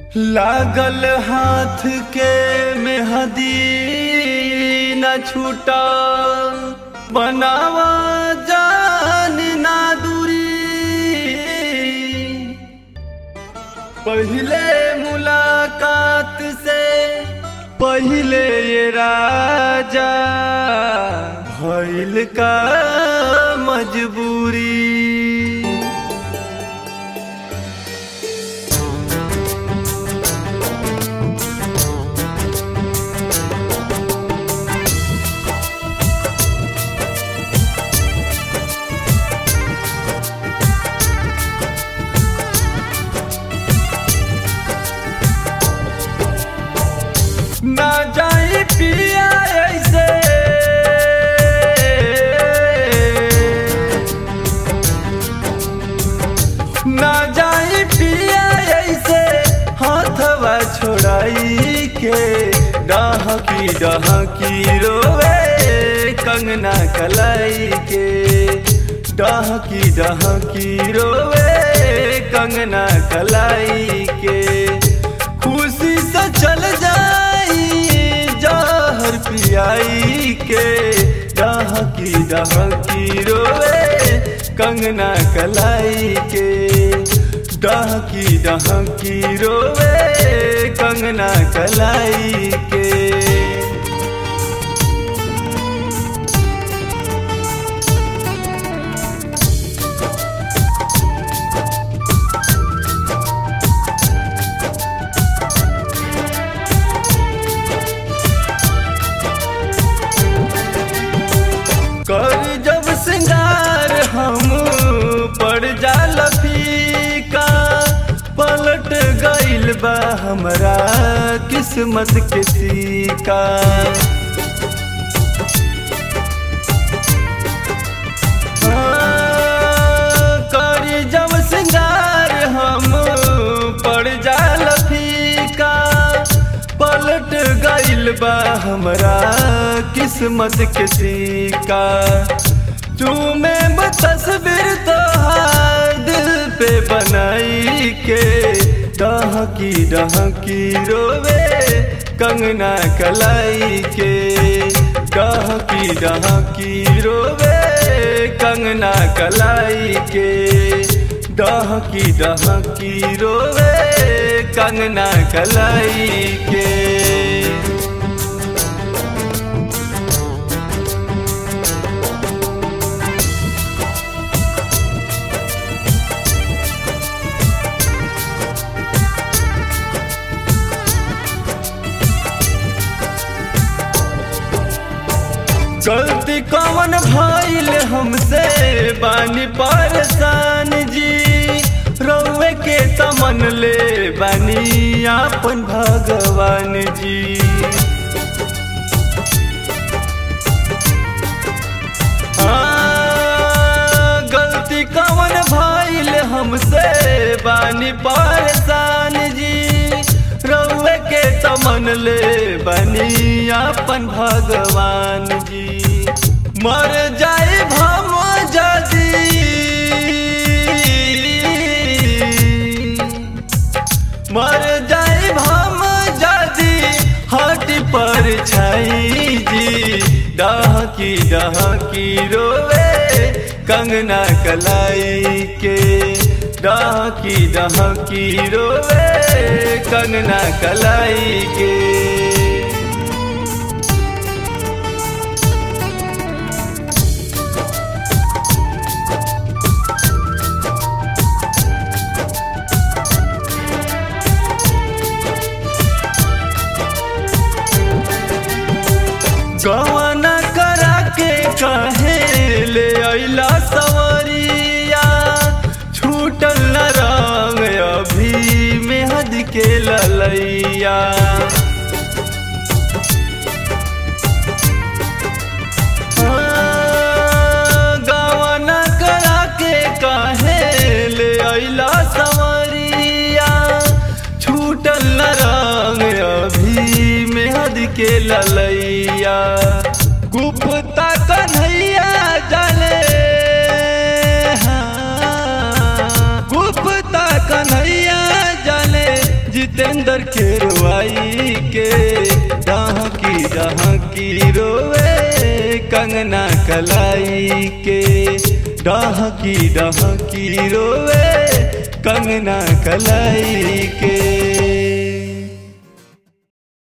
लागल हाथ के मेहदी न छूटा बनावा जान ना दूरी पहले मुलाकात से पहले ये राजा भइल का मजबूरी ना जाई पिया ऐसे ना जाई पिया ऐसे हाथवा छोड़ाई के डहकी डहकी रोवे कंगना कलाई के डहकी डहकी रोवे कंगना कलाई के खुशी से चल जाई जहर पियाई के डहकी डहकी रोवे कंगना कलाई के डहकी डहकी रोवे कंगना कलाई के कर जब सिंगार हम पड़ जाल फीका पलट गइल बा हमरा किस्मत के सीका हाँ, करी जब सिंगार हम पड़ जाल फीका पलट गइल बा हमरा किस्मत के सीका चूमे तस्वीर तोहार दिल पे बनाई के डहकी डहकी रोवे कंगना कलाई के डहकी डहकी रोवे कंगना कलाई के डहकी डहकी रोवे कंगना कलाई के गलती कौन भइल हमसे बानी परेशान जी रउए के तमन ले बानी आपन भगवान जी हाँ, गलती कौन भइल हमसे बानी परेशान जी रउए के तमन ले बनी अपन भगवान जी मर जाए हम जदी मर जाए हम जदी हट पर छाई जी डहकी डहकी रोवे कंगना कलाई के डहकी डहकी रोवे कंगना कलाई के गवाना करा के कहे ले अइला सवरिया छूटल न रंग अभी मेहद के ललैया हाँ, गवाना करा के कहे ले अइला सवरिया छूटल न रंग अभी मेहद के ललैया गुप्ता कन्हैया जले हाँ, गुप्ता कन्हैया जले जितेंद्र उपेंद्र के रुआई के डहकी डहकी रोवे कंगना कलाई के डहकी डहकी रोवे कंगना कलाई के